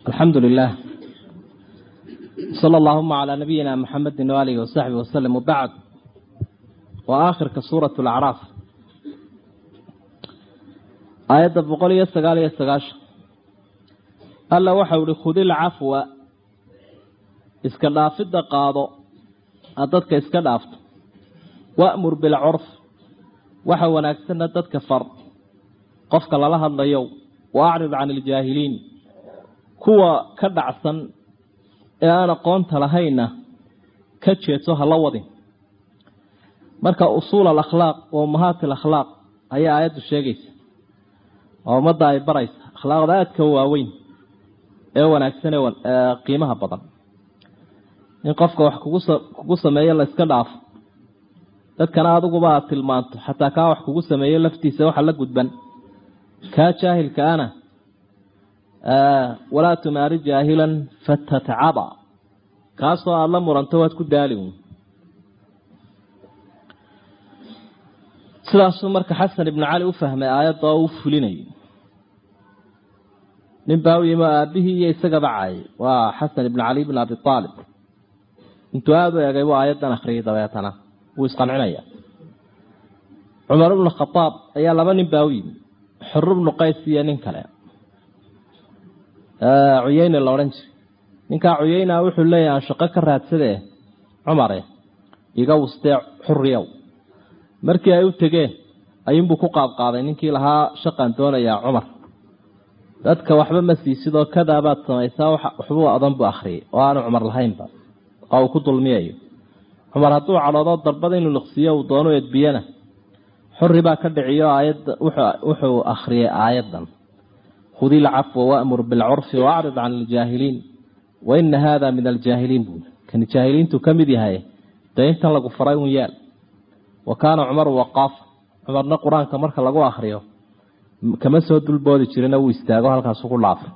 alxamdu lilah sala allahuma calaa nabiyina maxamedi waaalihi wasaxbi waslem wabacd waa aakhirka suurat lacraaf aayadda boqol iyo sagaal iyo sagaashan alla waxau ihi khudil cafwa iska dhaafidda qaado aad dadka iska dhaafto wa'mur bilcurf waxa wanaagsanna dadka far qofka lala hadlayo wa acrid can iljaahiliin kuwa ka dhacsan ee aan aqoonta lahaynna ka jeedso hala wadin marka usuul alakhlaaq wa ummahaat alakhlaaq ayaa aayaddu sheegaysa oo ummadda ay baraysa akhlaaqda aadka waaweyn ee wanaagsan ee qiimaha badan in qofka wax kugu sameeyo la iska dhaafo dadkana adiguba aad tilmaanto xataa kaa wax kugu sameeyo laftiisa waxa la gudban kaa jaahilka ana walaa tumaari jaahilan fatatcaba kaasoo aada la muranto waad ku daali sidaasuu marka xasan ibnu cali u fahmay aayadda oo u fulinayay nin baa u yimi aabihii iyo isagaba caayay waa xasan ibnu cali bn abi aalib intuu aada u eegay buu aayaddan akhriyay dabeetana wuu isqancinaya cumar ibnu khadaab ayaa laba nin baa u yimi xur ibnu qays iyo nin kale cuyeyne la odhan jiray ninkaa cuyeyna wuxuu leeyahy aan shaqo ka raadsadee cumare iga wustee xuriyow markii ay u tegeen ayuunbuu ku qaadqaaday ninkii lahaa shaqaan doonayaa cumar dadka waxba ma siisidoo kadaabaad samaysaa waxbuu adan buu akhriyay oo aanu cumar lahaynba oo uu ku dulmiyayo cumar hadduu cadhoodo darbada inuu liqsiiyo uu doono edbiyana xuri baa ka dhiciyo aayadda wuxuu akhriyay aayaddan khudi ilcafwa waamur bilcurfi waacrid can iljaahiliin wa ina haada min aljaahiliin buuli kani jaahiliintu ka mid yahay dee intan lagu faray un yaal wa kaana cumaru waqaafa cumarna qur-aanka marka lagu akriyo kama soo dulboodi jirina wuu istaago halkaasu ku dhaafay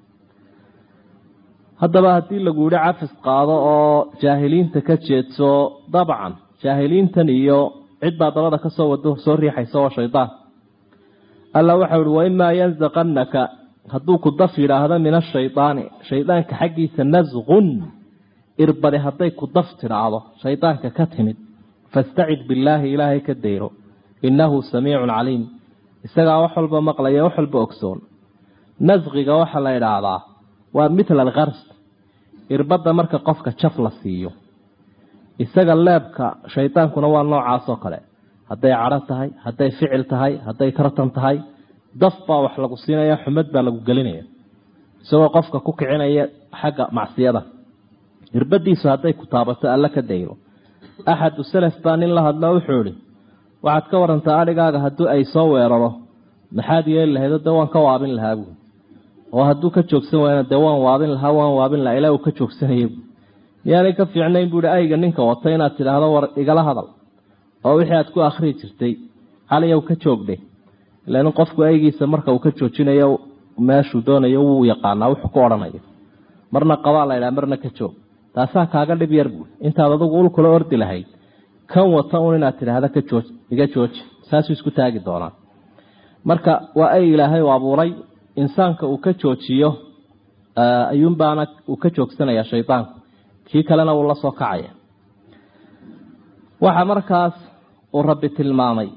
haddaba haddii lagu yihi cafis qaado oo jaahiliinta ka jeedso dabcan jaahiliintan iyo cid baa dabada kasoo wado soo riixaysa oo shaydaan alla waxau ihi waimaa yanzaqannaka hadduu ku daf yidhaahdo min ashaydaani shaydaanka xaggiisa nasqun irbade hadday ku daf tidhaahdo shaydaanka ka timid fastacid billaahi ilaahay ka dayro innahu samiicun caliim isagaa wax walba maqlaya wax walba ogsoon nasqiga waxaa la idhaahdaa waa mithla alkars irbadda marka qofka jaf la siiyo isaga leebka shaydaankuna waa noocaasoo kale hadday cadho tahay hadday ficil tahay hadday tartan tahay daf baa wax lagu siinaya xumad baa lagu gelinaya isagoo qofka ku kicinaya xagga macsiyada irbadiisu hadday ku taabato alla ka dayro axadu salaf baa nin la hadlo wuxuu ihi waxaad ka warantaa adhigaaga haddii ay soo weeraro maxaad yeeli lahaydo dee waan ka waabin lahaa buui oo hadduu ka joogsan waayna dee waan waabin lahaa waan waabin lahaa ilaa uu ka joogsanaya bu miyaanay ka fiicnayn buuhi ayga ninka wata inaad tidhaahdo war igala hadal oo wixii aad ku akhrii jirtay caliyow ka joogdhe ilan qofku aygiisa marka uu ka joojinayo meeshuu doonayo wuu yaqaanaa wuxuu ku odhanayo marna qabaa la ydhaha marna ka joog taasaa kaaga dhib yar buui intaad adugu ul kula ordi lahayd kan wata un inaad tidhaahda ka jooj iga jooji saasuu isku taagi doonaa marka waa ay ilaahay u abuuray insaanka uu ka joojiyo ayuunbaana uu ka joogsanaya shaydaanku kii kalena wuu la soo kacaya waxaa markaas uu rabbi tilmaamay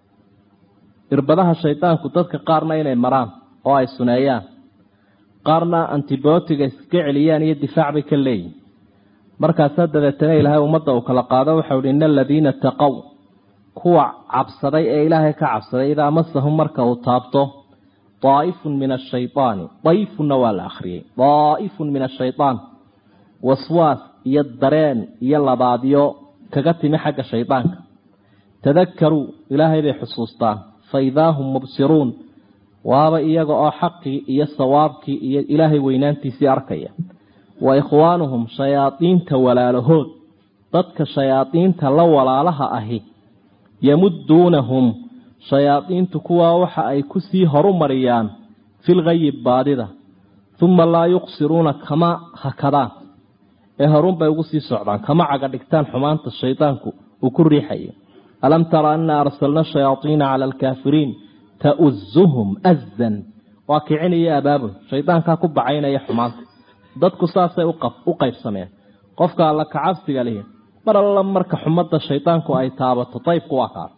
irbadaha shaydaanku dadka qaarna inay maraan oo ay suneeyaan qaarna antibootiga iska celiyaan iyo difaac bay ka leeyihin markaasaa dabeetana ilaahay ummadda uu kala qaado waxau hi ina aladiina taqow kuwa cabsaday ee ilaahay ka cabsaday idaa masahum marka uu taabto daa'ifun min ashaydaani dayfunna waa la akhriyey daa'ifun min ashayaan waswaas iyo dareen iyo labaadyo kaga timi xagga shaydaanka tadakaruu ilaahay bay xusuustaan fa idaa hum mubsiruun waaba iyaga oo xaqii iyo sawaabkii iyo ilaahay weynaantiisii arkaya wa ikhwaanuhum shayaadiinta walaalahood dadka shayaadiinta la walaalaha ahi yamuduunahum shayaadiintu kuwaa waxa ay kusii horumariyaan filgayi baadida uma laa yuqsiruuna kama hakadaan ee horunbay ugu sii socdaan kama caga dhigtaan xumaanta shaydaanku uu ku riixayo alam tara ana arsalna shayaaiina cala alkaafiriin tauzuhum azan waa kicinaya abaabul shaydaankaa ku bacaynaya xumaanta dadku saasay u qaybsameen qofka alla kacabsiga lihi mar alla marka xumadda shaydaanku ay taabato daybku waa kaa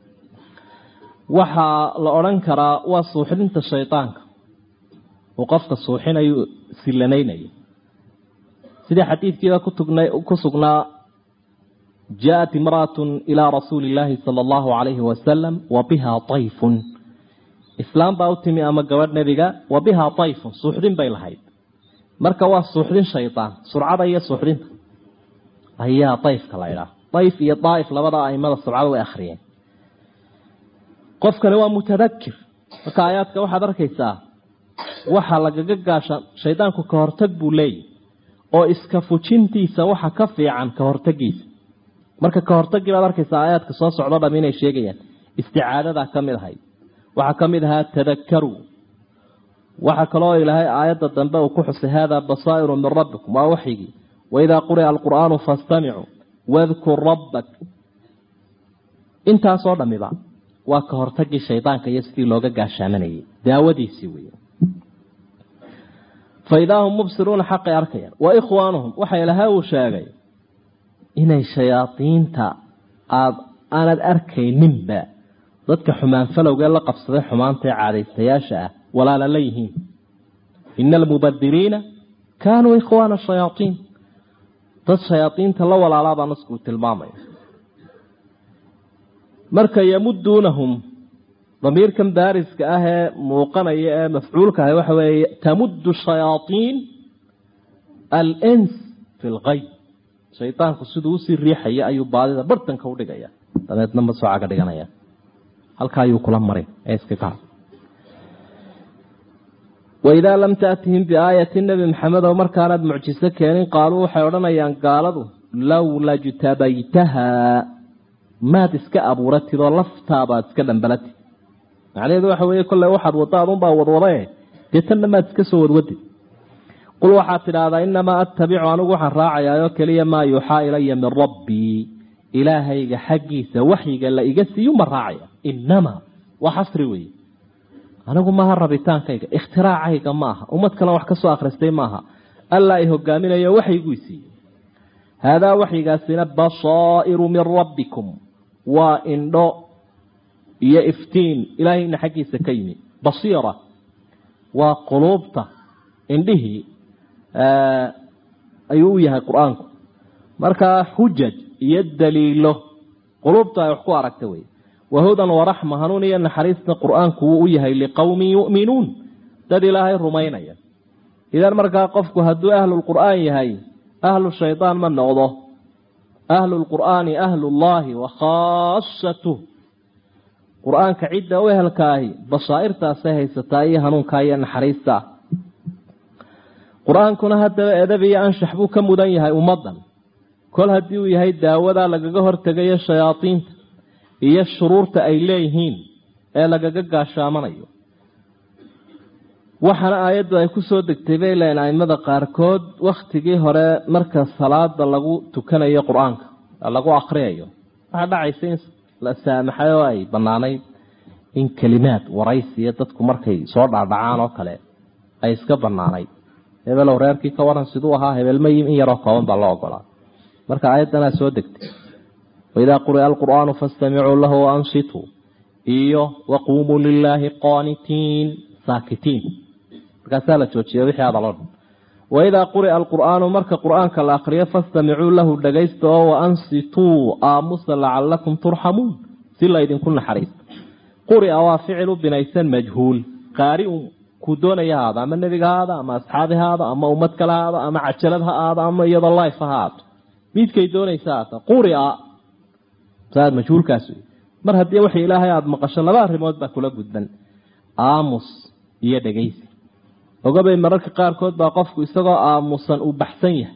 waxaa la odhan karaa waa suuxdinta shaydaanka uu qofka suuxinayu silanaynaya sidii xadiidkiiba ku sugnaa jaaءat imra'aة ilىa rasuuli اllaahi salى اllahu عalayhi wasalam wa biha طayfun islaam baa u timi ama gabadh nebiga wa bihaa طayfun suuxdin bay lahayd marka waa suuxdin shaydaan surcada iyo suuxdinta ayaa dayfka la idhaah dayf iyo daaif labada aimada surcada way akhriyeen qofkani waa mutadakir marka aayaadka waxaad arkaysaa waxa lagaga gaasha shaydaanku ka hortag buu leeyahy oo iska fujintiisa waxa ka fiican ka hortagiisa marka ka hortagii baad arkaysaa aayaadka soo socdo dham inay sheegayaan isticaadadaa ka mid ahayd waxaa ka mid ahaa tadakaru waxaa kaloo ilaahay aayadda dambe uu ku xusay hada basaa'iru min rabbikum waa waxyigii waidaa quri'a alqur'aanu fastamicuu wadkur rabbak intaasoo dhamiba waa ka hortagii shaydaanka iyo sidii looga gaashaamanayay daawadiisii wey fa idaa hum mubsiruuna xaqay arkayaan wa ikhwaanuhum waxa ilahay uu sheegay inay shayaadiinta aad aanad arkayninba dadka xumaan falowgee la qabsaday xumaanta ee caadaystayaasha ah walaala la yihiin ina almubadiriina kaanuu ikhwaana shayaaiin dad shayaadiinta la walaalaabaa naskuu tilmaamaya marka yamuduunahum damiirkan baariska ah ee muuqanaya ee mafcuulka ah waxa weeye tamuddu shayaaiin alns fi lkayb shaydaanku siduu usii riixaya ayuu baadida bartanka udhigaya dabeedna masoocaga dhiganaya halka ayuu kula marin ee iska gaar waidaa lam taatihim biaayati nebi maxamedow markaanaad mucjiso keenin qaaluu waxay odhanayaan gaaladu lowla jtabaytahaa maad iska abuuratid oo laftaabaad iska dhambalatid macnaheedu waxa weeye kolley waxaad wadda adunbaa wadwadae dee tanna maad iska soo wadwadid qul waxaad tidhaahdaa inamaa attabicu anigu waxaan raacayaa oo keliya maa yuuxaa ilaya min rabbii ilaahayga xaggiisa waxyiga la iga siiyu ma raacaya inamaa waa xasri weeye anigu maaha rabitaankayga ikhtiraacayga maaha ummad kale wax ka soo akhristay maaha allaa i hogaaminayo waxyiguu siiyey haadaa waxyigaasina basaa'iru min rabbikum waa indho iyo iftiin ilaahayna xaggiisa ka yimi basiira waa quluubta indhihii ayuu u yahay qur-aanku markaa xujaj iyo daliilo quluubta ay wax ku aragta wey wahudan waraxma hanuun iyo naxariisna qur-aanku wuu u yahay liqowmin yu'minuun dad ilaahay rumaynaya idan markaa qofku hadduu ahlulqur'aan yahay ahlu shaydaan ma noqdo ahlulqur'aani ahlullaahi wa khaasatuh qur-aanka cidda u ehelkaahi basaa'irtaasay haysataa iyo hanuunkaa iyo naxariista qur-aankuna haddaba edab iyo anshax buu ka mudan yahay ummaddan kol haddii uu yahay daawadaa lagaga hortegayo shayaadiinta iyo shuruurta ay leeyihiin ee lagaga gaashaamanayo waxaana aayaddu ay ku soo degtay bay leeyiin aimada qaarkood wakhtigii hore marka salaada lagu tukanayo qur-aanka lagu akhriyayo waxaa dhacaysa in la saamaxay oo ay bannaanayd in kelimaad waraysiya dadku markay soo dhaadhacaan oo kale ay iska bannaanayd hebelow reerkii ka waran siduu ahaa hebelmayim in yaroo kooban baa loo ogolaa marka aayaddanaa soo degtay waidaa quri'a alqur'aanu faastamicuu lahu waansituu iyo waquumuu lilaahi qaanitiin saakitiin markaasaa la joojiya wixii hadaloo dhan waidaa quri'a alqur'aanu marka qur'aanka la akriyo fastamicuu lahu dhagaysta oo waansituu aamusa lacalakum turxamuun si laydinku naxariisto quri'a waa ficil u binaysan majhuul qaariun kuu doonaya haada ama nebiga haada ama asxaabi haada ama ummad kale haada ama cajalad ha aada ama iyadoo life ha haato midkay doonaysa haata quria saad majhuulkaas wey mar haddii wax ilaahay aada maqasho laba arrimood baa kula gudban aamus iyo dhegaysi ogabay mararka qaarkood baa qofku isagoo aamusan uu baxsan yahay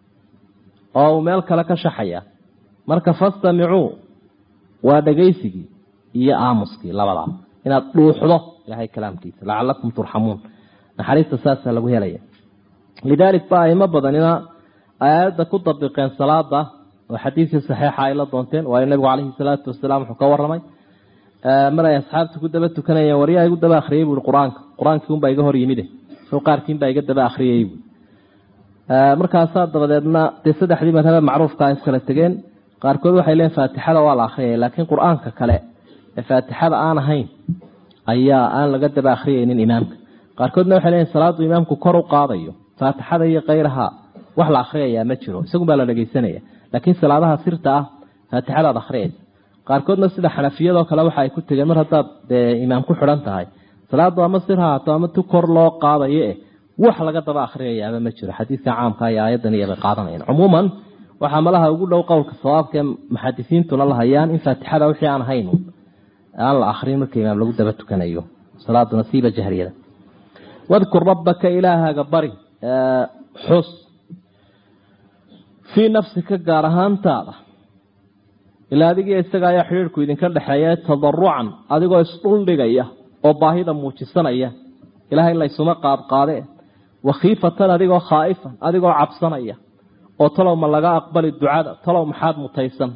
oo uu meel kale ka shaxaya marka fastamicuu waa dhegaysigii iyo aamuskii labadaa inaad dhuuxdo ilahay kalaamkiisa lacalakum turxamuun naxariista saasaa lagu helaya lidaalik ba aimo badanina aayadda ku dabiqeen salaada oo xadiidkii saxiixa ay la doonteen waayo nabigu caleyhi salaatu wasalaam wuxuu ka waramay mar ay asxaabta ku daba tukanayeen waryaa igu daba akhriyay buui qur-aanka qur-aankii unbaa iga hor yimide soo qaarkiin baa iga daba akhriyay buui markaasaa dabadeedna dee saddexdii madhabe macruufka ay kala tegeen qaarkood waxay leeyiin faatixada waa la akhriyaya laakiin qur-aanka kale ee faatixada aan ahayn ayaa aan laga daba akhriyaynin imaamka qaarkoodna waxay leeyiin salaadu imaamku kor u qaadayo faatixada iyo kayraha wax la akhriyayaa ma jiro isagun baa la dhegeysanaya laakiin salaadaha sirta ah faatixadaad akhriyaysa qaarkoodna sida xanafiyadoo kale waxa ay ku tegeen mar haddaad dee imaam ku xidhan tahay salaadu ama sir haato ama tu kor loo qaadayo eh wax laga daba akhriyayaaba ma jiro xadiidka caamka iyo aayadan iyobay qaadanayaan cumuuman waxaa malaha ugu dhow qowlka sawaabkae muxadisiintuna la hayaan in faatixada wixii aan ahayn aan la akrin marka imaam lagu daba tukanayo salaadu nasiiba jahriyada wadkur rabbaka ilaahaaga bari xus fii nafsika gaar ahaantaada ilaa adigiyo isaga ayaa xidhiirhku idinka dhexeeya tadarucan adigoo isdhuldhigaya oo baahida muujisanaya ilahay laysuma qaadqaade wakhiifatan adigoo khaa'ifan adigoo cabsanaya oo talow ma laga aqbali ducada talow maxaad mutaysan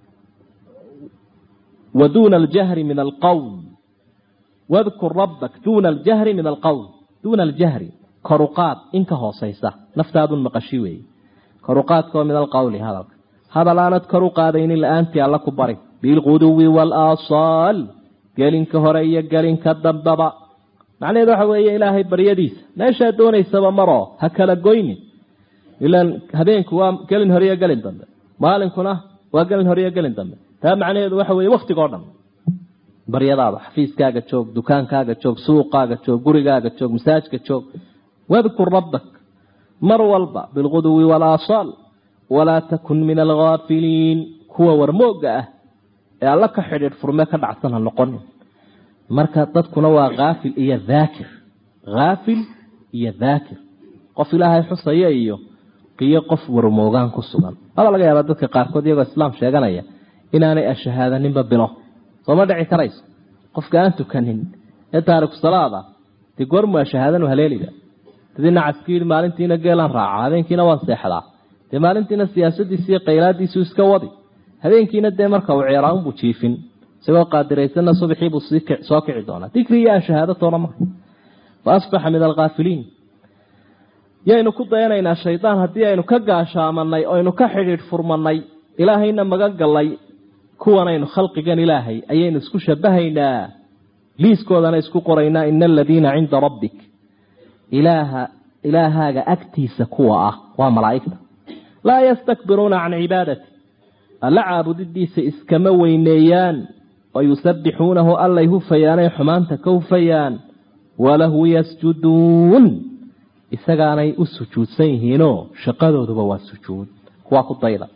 wa duuna aljahri min alqowl wadkur rabbak duuna aljahri min alqowl duuna aljahri koruqaad in ka hoosaysa naftaadun maqashi weeye koruqaadkaoo min alqowli hadalka hadal aanad kor u qaadaynin la-aantii alla ku bari bilquduwi waalasaal gelinka hore iyo gelinka dambaba macnaheedu waxa weeye ilaahay baryadiisa meeshaad doonaysaba maroo ha kala goynin ilaan habeenku waa gelin hore iyo gelin dambe maalinkuna waa gelin hore iyo gelin dambe taa macnaheedu waxa weeye waktigoo dhan baryadaada xafiiskaaga joog dukaankaaga joog suuqaaga joog gurigaaga joog masaajka joog wadkur rabbak mar walba bilquduwi walaasaal walaa takun min alghaafiliin kuwa warmooga ah ee alla ka xidhiidh furme ka dhacsan ha noqonin marka dadkuna waa haafil iyo daakir haafil iyo daakir qof ilaahay xusaya iyo qiyo qof warmoogaan ku sugan aba laga yaaba dadka qaarkood iyagoo islaam sheeganaya inaanay ashahaadaninba bilo sooma dhici karayso qofka aan tukanin ee taariku salaada dee goormu ashahaadanu haleeliga dadii nacaski yidhi maalintiina geelaan raaca habeenkiina waan seexdaa dee maalintiina siyaasadiisi iyo qaylaadiisu iska wadi habeenkiina dee marka uu ceeraanbuu jiifin isagoo qaadiraysanna subaxii buu soo kici doonaa dikri iyo ashahaado toona maha fa asbaxa min alkhaafiliin yaynu ku dayanaynaa shaydaan haddii aynu ka gaashaamanay oynu ka xidhiidh furmanay ilaahayna magan gallay kuwanaynu khalqigan ilaahay ayaynu isku shabahaynaa liiskoodana isku qoraynaa ina aladiina cinda rabbik ilaaha ilaahaaga agtiisa kuwa ah waa malaa'igta laa yastakbiruuna can cibaadati alla caabudidiisa iskama weyneeyaan wayusabbixuunahu allay hufayaanay xumaanta ka hufayaan walahu yasjuduun isagaanay u sujuudsan yihiinoo shaqadooduba waa sujuud kuwaa ku dayda